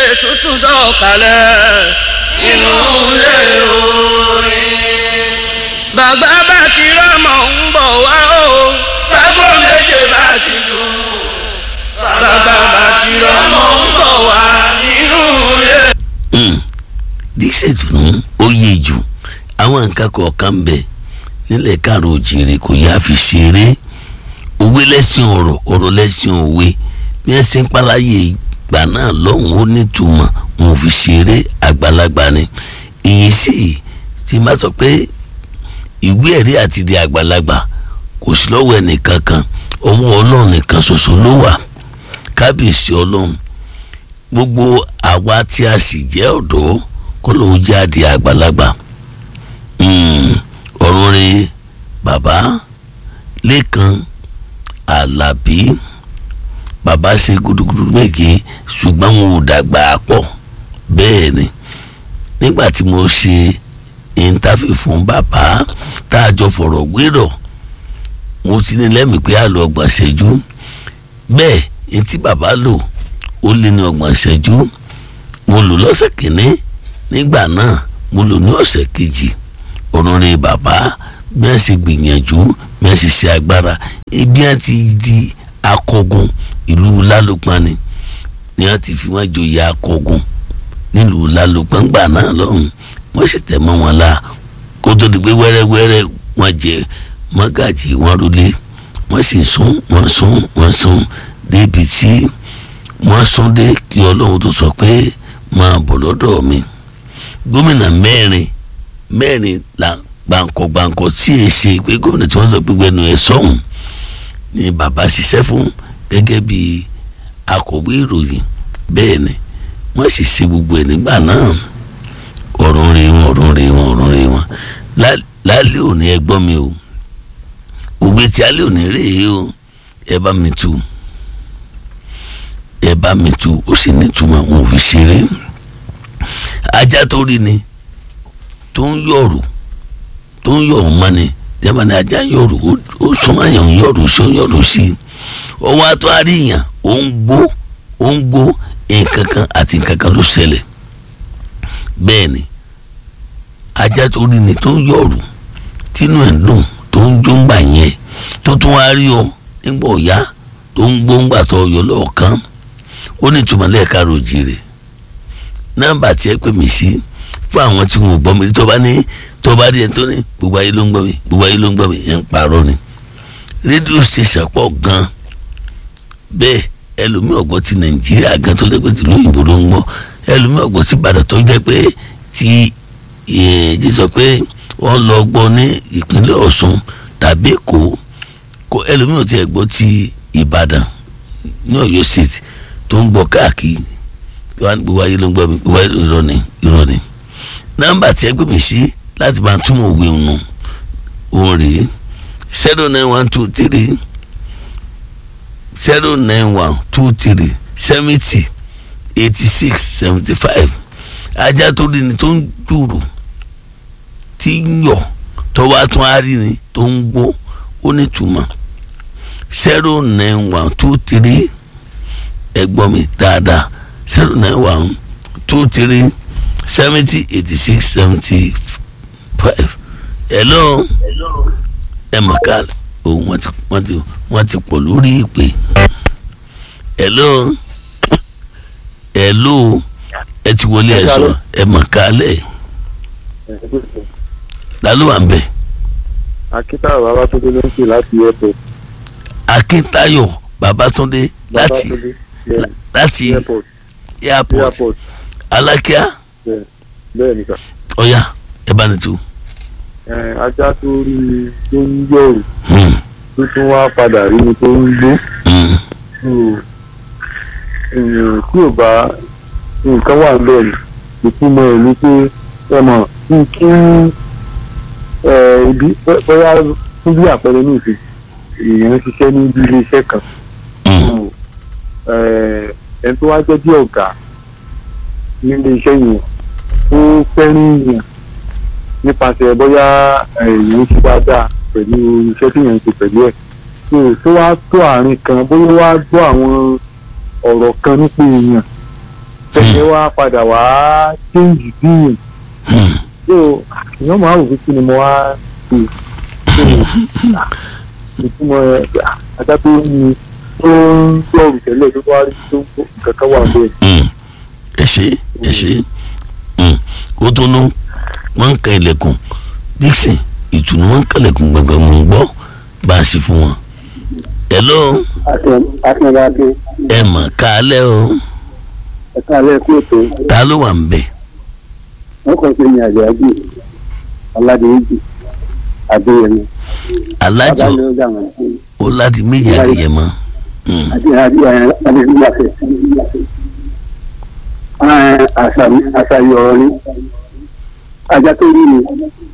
tuntun sọ̀kalẹ̀ inú ilé orin. bàbá bá ti rọ́mọ ń bọ̀ wá o Bágbó méje bá ti lù. Bàbá bá ti rọ́mọ ń bọ̀ wá nínú ilé. díṣẹ́ tún ó yé jù àwọn nǹkan kọ̀ọ̀kan ń bẹ nílẹ̀ káàró òjìrè kò yá fi ṣeré òwe lẹ́sìn ọ̀rọ̀ ọ̀rọ̀ lẹ́sìn òwe bí wọ́n ṣe ń pàláyé ìgbà náà lọ́hùn ó nítumọ̀ wọn ò fi ṣeré àgbàlagbà ni ìyẹn sì ti má sọ pé ìwé ẹ̀rí àti di àgbàlagbà kò sí lọ́wọ́ ẹnìkan kan ọwọ́ ọlọ́run nìkan ṣoṣo ló wà kábíyèsí ọlọ́run gbogbo àwa tí a sì jẹ́ ọ̀dọ́ kó lóun jẹ́ àdì àgbàlagbà Mm, ọ̀run re bàbá lẹ́kan alábí bàbá ṣe gudugudu méje ṣùgbọ́n wọn ò dàgbà pọ̀ bẹ́ẹ̀ ni nígbà tí mo ṣe ìntàfẹ́ fún bàbá tá a jọ fọ̀rọ̀ gbérọ̀ mo ti ní lẹ́mìí pé a lọ ọgbọ̀n ṣẹ́jú bẹ́ẹ̀ ní tí bàbá lò ó lé ní ọgbọ̀n ṣẹ́jú mo lò lọ́sẹ̀ kìíní nígbà náà mo lò ní ọ̀sẹ̀ kejì ọ̀rùnrẹ́ bàbá bí wọ́n ṣe gbìyànjú bí wọ́n ṣe ṣe agbára ibi wọ́n ti di akọgun ìlú lálùpàn ni ni wọ́n ti fi wọ́n joyè akọgun nílùú lálùpàn gbà náà lọ́hùn wọ́n sì tẹ̀ mọ́ wọn la kó tó di pé wẹ́rẹ́wẹ́rẹ́ wọ́n jẹ mọ́gàjì wọ́n rúlé wọ́n sì sún wọ́n sún wọ́n sún débi tí wọ́n sún dé kí ọlọ́run tó sọ pé máa bọ̀ lọ́dọ̀ mi gómìnà mẹ́rin mẹ́rin la gbàǹkọ̀ gbàǹkọ̀ tí è ṣe pé gómìnà tí wọ́n sọ pé gbẹnu ẹ̀ sọ́hùn ni bàbá ṣiṣẹ́ fún gẹ́gẹ́ bí akọ̀wé ìròyìn bẹ́ẹ̀ ni wọ́n sì ṣe gbogbo ẹ̀ nígbà náà ọ̀run rè wọn ọ̀run rè wọn ọ̀run rè wọn lálẹ́ òní ẹ gbọ́ mi o òwe tí alẹ́ òní rè é o ẹ bá mi tu ẹ bá mi tu ó sì nítumọ̀ wọn ò fi ṣeré ajá tó rí ni tó ń yọ̀rù tó ń yọ̀rù mọ́ ni jẹ́bà ni ajá yọ̀rù ó súnmọ́ àyàn ń yọ̀rù sí ó ń yọ̀rù sí i ọwọ́ atọ́ àríyàn ó ń gbó ó ń gbó nǹkan kan àti nǹkan kan ló ṣẹlẹ̀ bẹ́ẹ̀ ni ajá tó rí ni tó ń yọ̀rù tínú ẹ̀ ń dùn tó ń jó ńgbà yẹn tó tún wá rí ọ nígbà ọ̀yá tó ń gbó ńgbà tó yọ lọ́ọ̀kan ó ní ìtumọ̀ lẹ́ẹ̀ka rojì rẹ̀ nọ́mbà tí ẹ pè mí sí fún àwọn tí wọn ò gbọ́ mi tó bá ní tó bá rí ẹni tó ní gbogbo ayé ló ń gbọ́ mi gbogbo ayé ló ń gbọ́ mi ẹ̀ ń parọ́ ni rédíò station pọ̀ gan bẹ́ẹ̀ ẹlòmíì ọ̀gbọ́n ti nàìjíríà gan tó jẹ́ pé tìlú òyìnbó ló ń gbọ́ ẹlòmíì ọ̀gbọ́n ti ìbàdàn tó jẹ́ pé ti jí sọ pé wọ́n lọ gbọ́ ní ìpínlẹ̀ ọ̀ṣun tàbí èkó kó ẹlòmíì ò ti ẹ̀gbọ́ ti ìbàdàn ní ọ̀yọ́ state tó ń gbọ́ káàkiri gbogbo ayé ló ń gbọ́ mi gbogbo ayé irọ́ ni irọ́ ni nọ́mbà tí ẹ gbé mi sí láti máa túmọ̀ òwe nù òun rèé zero nine one two three zero nine one two three seventy eighty six seventy five ajá tó rí ni tó ń jùrù tí ń yọ̀ tó wá tún á rí ni tó ń gbó ó ní túmọ̀ zero nine one two three ẹ gbọ́ mi dáadáa zero nine one two three seventy eighty six seventy five hello ẹ mọ̀ ká o wọ́n ti wọ́n ti wọ́n ti pọ̀ lórí ìpè hello hello ẹ ti wọlé ẹ sọ̀rọ̀ ẹ mọ̀ ká lẹ̀ ta ló wà ń bẹ̀. akíntayọ̀ babatunde ló ń pè láti airport. akíntayọ̀ babatunde láti Babatunde, bẹ́ẹ̀ni, láti airport airport airport alákíá bẹ́ẹ̀ ni sà. ọ̀ya ẹ bá ní tu. Ẹ, ajá tó rí i tó ń yọ̀rù Hmm, tó tún wá padà rí i tó ń gbó. hmm, So, èèyàn tí ò bá nǹkan wà bẹ́ẹ̀ ni ìtumọ̀ ẹ̀ ni pé ẹ mọ̀ kí kí ẹ, ibi bóyá fún bí àpẹẹrẹ ní ìsìn èèyàn ń ṣiṣẹ́ ní ibi ilé iṣẹ́ kan hmm, ẹ ẹ tó wá jẹ́ bí ọ̀gá nílé iṣẹ́ yẹn ó fẹ́ràn yẹn nípasẹ̀ bóyá èèyàn ṣe dáadáa pẹ̀lú iṣẹ́ tí yẹn ń ṣe pẹ̀lú ẹ̀ tó tó wá tó àárín kan bóyá wá gbọ́ àwọn ọ̀rọ̀ kan nípa èèyàn ẹ̀yẹ wa padà wá change dín Hmm. so èèyàn máa wò pé kí ni mo wá ṣe so ìtumọ̀ ẹ̀ ajá tó ní tó ń sọ̀rọ̀ tẹ́lẹ̀ tó wá rí tó nǹkan kan wà bẹ́ẹ̀. Hmm. ẹ ṣe ẹ ṣe Hmm. ó tó nú wọn ń ka ilẹ̀kùn Dixon ìtùnú wọn ń kalẹ̀kùn gbọ̀ngàn mò ń gbọ́ bá a sì fún wọn. hello akínbáké ẹ mọ̀ kálẹ̀ o ẹ̀ka alẹ́ kú ètò ta ló wà ń bẹ̀. wọ́n kàn ṣe ní àjàjì aládìyéjì adéyẹmí alájọ ló dà wọ́n sí ó láti méjì àdéyẹmọ. Hmm. àti adéyẹmí àṣàyàn ọ̀rọ̀ ni ajá tó rí ni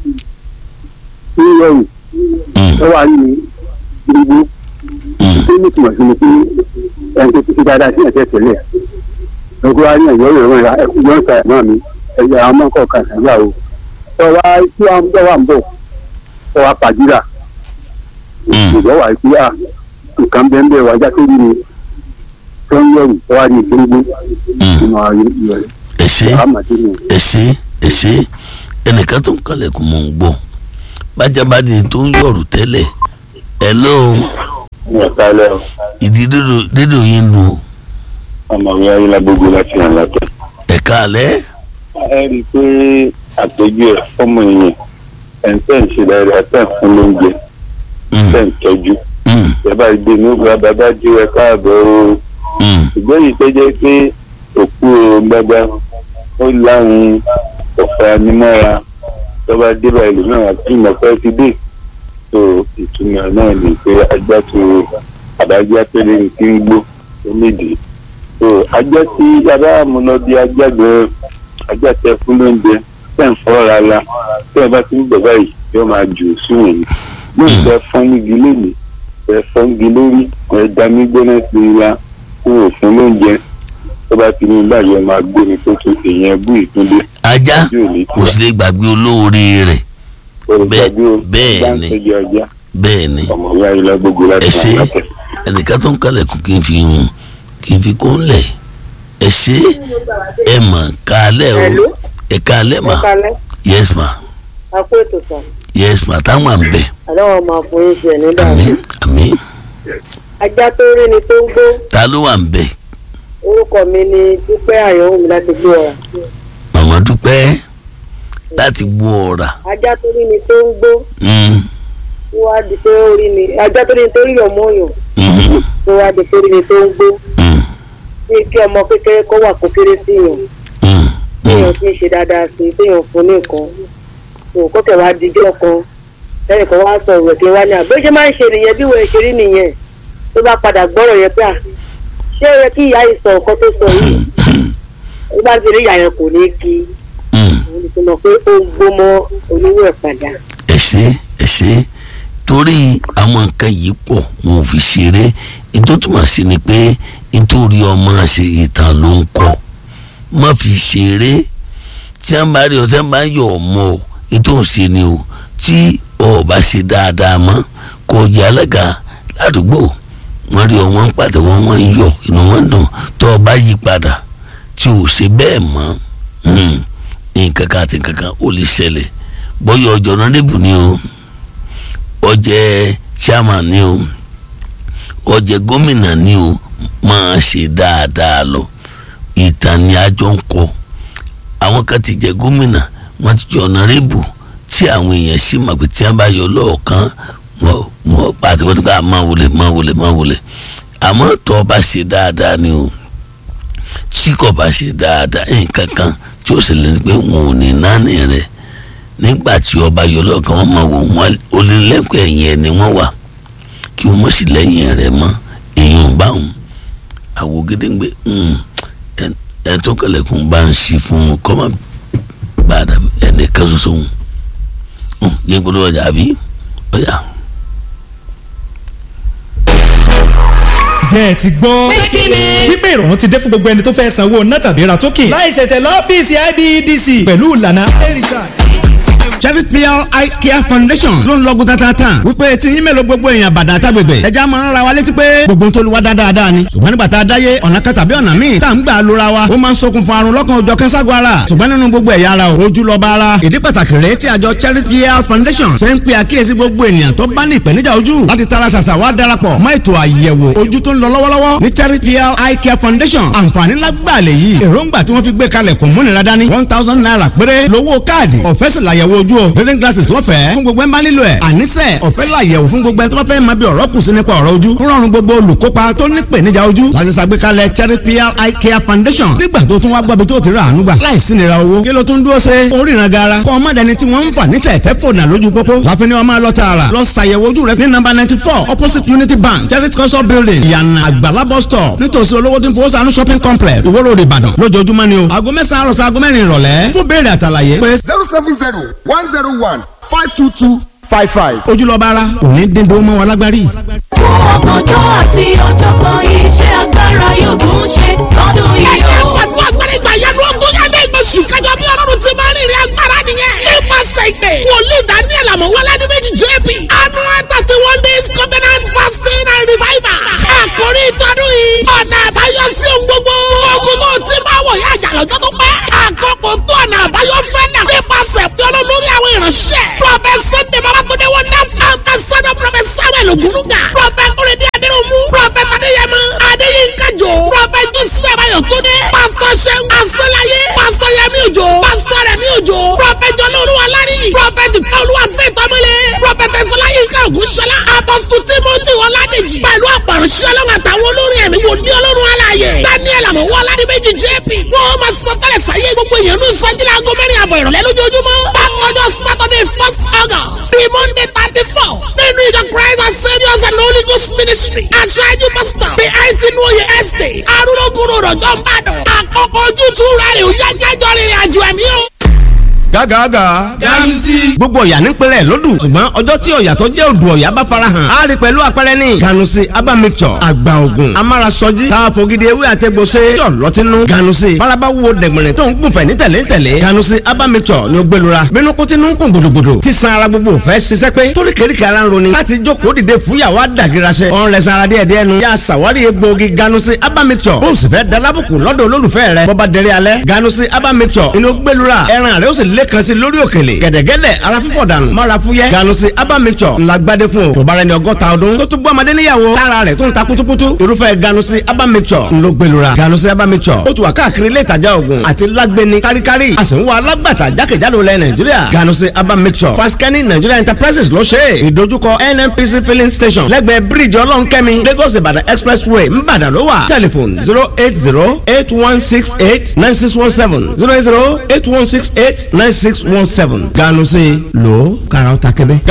ní yọ̀rù Hmm. tó wà ní gbogbo Hmm. tó ní ìtumọ̀ sí ni pé ẹni tó ti ṣe dáadáa sí ẹ̀jẹ̀ tẹ́lẹ̀ lọ́gbọ́n wa ní ẹ̀yọ́ ìrọ̀rùn ẹ̀yà ẹ̀kúnjọ́ ń ta ẹ̀mọ́ mi ẹ̀yà àwọn ọmọ kọ̀ọ̀kan ṣàgbà o tó wá tí wọ́n tó wà ń bọ̀ tó wá pàdúrà Hmm. ìjọ wà pé à nǹkan bẹ́ẹ̀ bẹ́ẹ̀ wájá tó rí ni tó ń yọ̀rù tó wá ní ìgbélégbé Hmm. nínú ayé ìrọ̀lẹ́ ẹ ṣe àmàdé ni ẹ ṣe ẹ ṣe ẹnìkan tó ń kalẹ̀kùn mò ń gbọ́ bájábádé tó ń yọ̀rù tẹ́lẹ̀ hello ẹ̀ka ilẹ̀ ìdí dídò- dídò yín lu ọmọwé ayélujágbogbo láti hàn látọ̀. ẹ̀ka alẹ́ ẹ rí i pé àpèjú ẹ̀ fọ́mọ èèyàn ẹ̀ ń tẹ̀ ń ṣe dáadáa tẹ̀ ń fún lóúnjẹ Hmm. tẹ̀ ń tọ́jú Hmm. bàbá ìgbé ní ògbà bàbá jí ẹ káàbọ̀ o Hmm. ṣùgbọ́n yìí tó jẹ́ pé òkú gbàgbà ó láwọn ọ̀fà nímọ́ra tó bá dé báyìí lónìí àwọn àti ìmọ̀fẹ́ ti dé tó ìtumọ̀ náà ni pé ajá tó àdájá péré ní kí ń gbó ó nídìí tó ajá tí yàrá àmúná bí ajá gan ajá tẹ fún lóúnjẹ tẹ̀ ń fọ́ra la tẹ̀ bá ti ń bọ̀ báyìí yóò máa jù sùn yìí yóò fẹ́ fọ́n nígi lónìí ẹ fọ́ngi lórí ẹ dání gbóná sí i la fún òfin lóúnjẹ tó bá ti ní báyìí ẹ máa gbé mi tó tó èèyàn bú ìtúndé ajá yóò ní kò sì lè gbàgbé olóore rẹ̀ bẹ́ẹ̀- bẹ́ẹ̀ ni. ni ọjà bẹ́ẹ̀ ni ọmọwé ayélujára gbogbo láti ẹ ṣe máa látẹ̀. ẹnìkan tó ń kalẹ̀kùn kí n fi hùn kí n fi kó ń lẹ̀ ẹ ṣe ẹ mọ̀ kálẹ̀ o Hello? ẹ kálẹ̀ mà kalẹ̀ yes ma àpò ètò sàn yes ma táwọn à ń bẹ̀ àdáwọn máa fún yín ṣe nígbà àmín àmín ajá tó rí ni tó ń gbó ta ló wà ń bẹ̀ orúkọ mi ni dúpẹ́ àyọ̀wò mi láti gbé ọ̀rà màmá dúpẹ́ láti gbọ́ ọ̀rà ajá tó rí ni tó ń gbó Mm, tó wá di pé ó rí ni ajá tó rí ni tó rí ọmọ òyàn mhm, tó wá di pé ó rí ni tó ń gbó mm, bí kí ọmọ kékeré kó wà kó kéré sí yàn mm, téèyàn mm. ti ń ṣe dáadáa sí i téèyàn fún ní nǹkan tó kó tẹ̀ wá dijọ́ kan lẹ́yìn kan wá sọ ìwẹ̀ kí wá ní àbí ó ṣe máa ń ṣe nìyẹn bí wọ́n ṣe rí nìyẹn tó bá padà gbọ́rọ̀ yẹn pé à ṣé ó yẹ kí ìyá yìí sọ nǹkan tó sọ yìí ó bá ti rí ìyá yẹn kò ní kí Mm. òun ti mọ̀ pé ó ń gbó mọ́ oníwó ẹ̀ padà. ẹ ṣe ẹ ṣe torí àwọn nǹkan yìí pọ̀ wọn ò fi ṣeré ètò túmọ̀ sí ni pé nítorí ọmọ ṣe ìtàn ló ń kọ́ má fi ṣeré tí wọ́n bá rí ọ tí wọ́n bá yọ ọmọ ọ ètò ìṣe ni o tí ọ bá ṣe dáadáa mọ́ kò jẹ́ alága ládùúgbò wọ́n rí ọ wọ́n ń pàtẹ́wọ́ wọ́n ń yọ inú wọn ń dùn tó o bá yí padà tí o ṣe bẹ́ẹ̀ mọ́ hmm, nǹkan kan àti nǹkan kan ó lè ṣẹlẹ̀ bọ́yọ̀ ọjọ́ nọ́dẹ́bù ni o ọjẹ́ chairman ni o ọjẹ́ gómìnà ni o máa ṣe dáadáa lọ ìtàn ni àjọ ń kọ àwọn kan ti jẹ gómìnà wọ́n ti jẹ ọ̀nàrẹ́bù tí àwọn èèyàn sì mọ̀ pé tí wọ́n bá yọ lọ́ọ̀kan wọ́n wọ́n pàtó wọ́n ti ká máa wọlé máa wọlé máa wọlé àmọ́ tó o bá ṣe dáadáa ni o tí kò bá ṣe dáadáa nǹkan kan tí ó sì lè ní pé wọn ò ní náání rẹ̀ nígbà tí ọba yọ lọ́ọ̀kan wọ́n máa wò wọ́n ó lé lẹ́kọ̀ọ́ ẹ̀yìn ẹ̀ ni wọ́n wà kí wọ́n mọ̀ sí lẹ́yìn rẹ̀ mọ́ èèyàn bá wọn àwò gédéǹgbé ẹ̀ tó kẹlẹ̀kùn bá ń ṣí fún un kọ́ máa bá a dàbí ẹnìkan ṣoṣo wọn yẹn gbọ́dọ̀ ọjà àbí ọjà. jẹ́ ẹ ti gbọ́. wípé ìrọ̀rùn ti dé fún gbogbo ẹni tó fẹ́ sanwó ná tàbí ra tókìn. láì ṣẹ̀ṣẹ̀ lọ́fíìsì IBEDC pẹ̀lú ìlànà iRecharge Cherry PR Eye Care Foundation ló ń lọ́gùn tatata wípé tí yín mélòó gbogbo èèyàn bàdàn àtàgbègbè ẹja máa ń ra wa létí pé gbogbo tó lu wa dáadáa ni ṣùgbọ́n nígbà tá a dáyé ọ̀nà kan tàbí ọ̀nà míì tá à ń gbà lóra wa ó máa ń ṣokùnfà àrùn lọ́kàn òjọ̀ kẹ́sàgọ́ ara ṣùgbọ́n nínú gbogbo ẹ̀yà ara o ojú lọ́ba ara ìdí pàtàkì rèé tí àjọ Cherry PR Foundation ṣe ń pe àkíyèsí gbogbo ènìyàn tó bá ní ìpèníjà ojú láti tara ṣàṣà wá darapọ̀ mọ́ ètò àyẹ̀wò ojú tó ń lọ lọ́wọ́lọ́wọ́ ní Cherry PR Eye Care Foundation àǹfààní lágbàá lè yí èròǹgbà tí wọ́n fi gbé kalẹ̀ kò múnira dání one thousand naira péré lówó káàdì ọ̀fẹ́ sì làyẹ̀wò ojú o reading glasses lọ́fẹ̀ẹ́ fún gbogbo ẹ̀ ń bá nílò ẹ̀ àníṣe ọ̀fẹ́ làyẹ̀wò fún gbogbo ẹ̀ tó bá fẹ́ máa bí ọ̀rọ̀ kù sí nípa ọ̀rọ̀ ojú ń rọrùn gbogbo olùkópa tó ní ìpèníjà ojú láti ṣàgbékalẹ̀ Cherry PR Eye Care Foundation nígbà tó tún wá gbọ́bi tó ti rà àánú gbà láìsí nira owó kí ló tún dúró ṣe oríran gara kọ́ ọmọdéni tí wọ́n ń fà ní tẹ̀tẹ̀ fònà lójú pópó láfi ni wọ́n máa lọ tààrà lọ ṣàyẹ̀wò ojú rẹ ní nọ́mbà ninety four opposite Unity Bank Cherry culture building yànnà àgbàlá bus stop nítòsí olówó tí ń fowó sànú shopping complex Ìwó Road Ìbàdàn lójoojúmọ́ ni o aago mẹ́sàn-án àròsọ aago mẹ́rin ìrọ̀lẹ́ fún béèrè àtàlàyé pé zero seven zero one zero one five two two five five. ojúlọ́ba ara òní dídó mọ́ wa lágbárí. fún ọgbọ̀njọ́ àti ọ̀jọ̀gbọ́n iṣẹ́ agbára yóò tún ṣe lọ́dún yìí ẹ̀jẹ̀ o. fàdúrà agbára ìgbà yẹn ló ń gún yàtọ̀ ìgbésù kájọ bí ọlọ́run ti máa ń rìnrìn agbára nìyẹn. nípasẹ̀ ìpè wòlíì daniel amọ̀wọ́lá ní méjì jp annual thirty one days covenant fasting and revival. àkórí ìtọ́dún yìí ọ̀nà àbáyọ sí ohun gbogbo. ogun tó ti máa wọ̀ yá àjà lọ́jọ́ tó pẹ́. àkókò tó ọ̀nà àbáyọ fẹ́ náà. nípasẹ̀ fi ọlọ́run lórí àwọn ìránṣẹ́. prophet sunday babatunde wonderful ambassador prophet samuel ogunuga. prophet kúrẹ́dí adéròmù. prophet adéyẹmọ adéyínká jò. prophet joseph ayọ̀túndé. pastor seun asọ́láyé. pastor yẹmí òjò. pastor rẹ̀mí òjò. prophet jọlọ́ọ̀lù alárí. prophet fọlúwa fẹ́tọ́mọlé. prophet ẹ̀sọ́láyínká ògúnṣọlá. apostle timothy ọládèjì. pẹ̀lú àpàrọ̀ṣẹ́ ọlọ́run àtàwọn olórin ẹ̀mí wò ní ọlọ́run aláàyè. daniel àmọ̀wọ́ aládìméjì jp. wọ́n máa sọ tẹ́lẹ̀ sáyé gbogbo èèyàn ní ìsọjí láago mẹ́rin àbọ̀ ìrọ̀lẹ́ lójoojúmọ́. bákanjọ́ saturday first august the monday thirty four nínú ìjọ christ and saviours and holy ghost ministry. aṣáájú pastor bí àìtí ní oyè estate arúgbó rọ̀jọ́ ń bàdàn. àkókò ojútùú rẹ̀ ò yá jẹ́jọ́ rìnrìn àjò ẹ̀mí o gágàgà. ganusi. gbogbo ọ̀yà nípínlẹ̀ lódù ṣùgbọ́n ọjọ́ tí ọ̀yà tó jẹ́ odò ọ̀yà bá farahàn á rí pẹ̀lú àpẹẹrẹ ní. ganusi aba mixture àgbà ògùn amárasọjí káfọ́gídé ewé àtẹ̀gbọ́sẹ̀ yọ̀ lọ́tínú. ganusi faraba wo dẹ̀gbẹ̀rẹ̀ tó ń gùnfẹ̀ ní tẹ̀lé tẹ̀lé. ganusi aba mixture ni ó gbẹlura bínú kó tinú ń kún gbòdògbòdò tí san ara gbogbo fẹ́ ṣiṣẹ́ pé torí kéríkì ara ń roni láti jókòó dìde fúyàwó àdàgìrasẹ. ọ̀n rẹ̀ sanra díẹ̀ díẹ̀ nu. yà sàwárí egbòogi ganusi aba mixture bó o sì fẹ́ dalábùkù lọ́dọ̀ olólùfẹ́ rẹ̀ bọ́ba dẹrẹ́ alẹ́ ganusi aba mixture inú gbẹlura ẹran rẹ̀ ó sì lé kan sí lórí òkèlè gẹ̀dẹ̀gẹ̀dẹ̀ ara fífọ̀ dànù mara fúyẹ́ ganusi aba mixture ńlá gbadé fún o kò bára ẹni ọgọ́ta ọdún tó tún bọ́ ọmọdé níyàwó tára rẹ̀ tó ń ta kutukutu irúfẹ́ ganusi aba mixture ńlọ gbẹlura ganusi aba mixture ó ti wà káàkiri ilé ìtajà oògùn àti lágbẹni káríkárí a sì ń wá alágbàtà jákèjádò lẹ nàìjíríà ganusi aba mixture faskani nigeria enterprises ló ṣe é ìdojúkọ nnpc filling station lẹ́gbẹ̀ẹ́ bíríìjì ọlọ́nkẹ́mi lagos ìbàdàn expressway ńbàdàn ló wà telephone zero eight zero eight one six eight nine six one seven zero eight zero eight one six eight nine six one seven ganu sí lò ó kára ó ta kébé.